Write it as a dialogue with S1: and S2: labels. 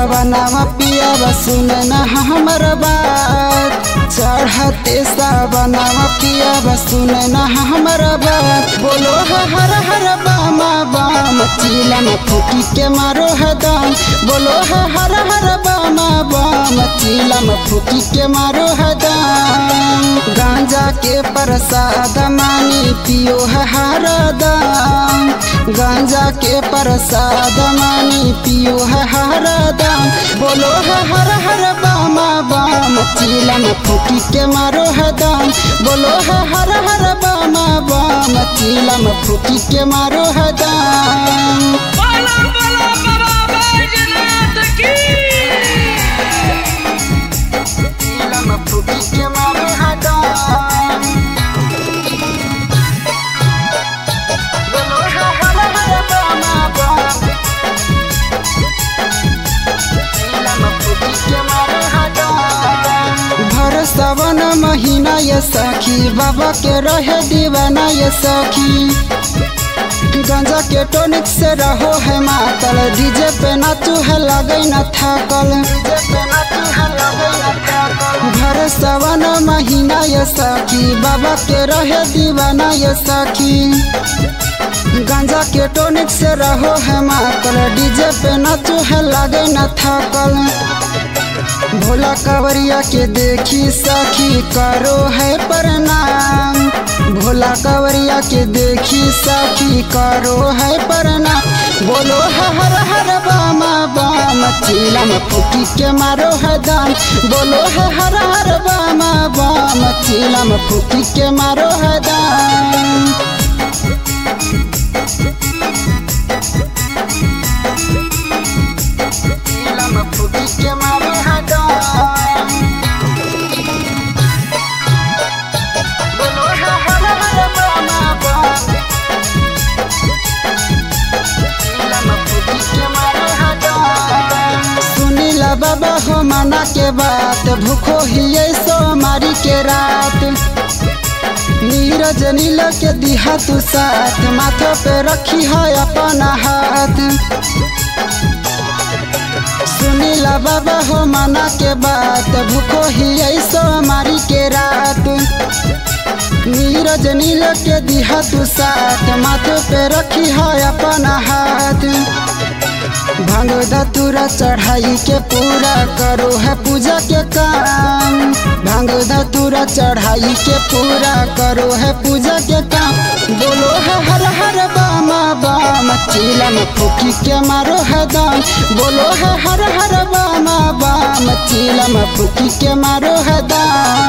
S1: सावनावा पियावा सुन न हमर बात चढ़ते सावनावा पियावा सुन न हमर बात बोलो है हर हर बामा बाम चिलम फूकी के मारो है दाम बोलो है हर हर बामा बाम चिलम फूकी के मारो है दाम गांजा के प्रसाद मानी पियो है हर दाम गांजा के प्रसाद मानी पियो है हर दाम बोलो है हर हर बामा बाम चिलम फूकी के मारो है दाम बोलो है हर हर बामा बाम चिलम फूकी के मारो है दाम
S2: बोला बोला बाबा बैजनाथ की
S1: चिलम फूकी के मारो है दाम बोलो है हर हर बामा बाम चिलम फूकी के मारो है दाम भर सावन महीना ये सखी बाबा के रहे दीवाना ये सखी गांजा के टोनिक से रहो है मातल डीजे पे नाचू है लगे न थाकल भर सावन महीना ये सखी बाबा के रहे दीवाना ये सखी गांजा के टोनिक से रहो है मातल डीजे पे नाचू है लगे न थाकल भोला कवरिया के देखी सखी करो है प्रणाम भोला कवरिया के देखी सखी करो है प्रणाम बोलो है हर हर बामा बाम चिलम फूकी के मारो है दाम बोलो है हर हर बामा बाम चिलम फूकी के मारो है दाम चिलम फूकी के मारो है दाम बोलो है हर हर बामा बाम चिलम फूकी के मारो है दाम सुनीला बाबा हो मना के बात भूखो ही सो मारी के रात नीरज नील के दिहा तू साथ माथे पे रखी है अपना हाथ सुनीला बाबा हो मना के बात भूखो ही सो मारी के रात नीरज नील के दिहा तू साथ माथे पे रखी है अपना हाथ भांग धतूरा चढ़ाई के पूरा करो है पूजा के काम भांग धतूरा चढ़ाई के पूरा करो है पूजा के काम बोलो है हर हर बामा बाम चिलम फूकी के मारो है दाम बोलो है हर हर बामा बाम चिलम फूकी के मारो है दाम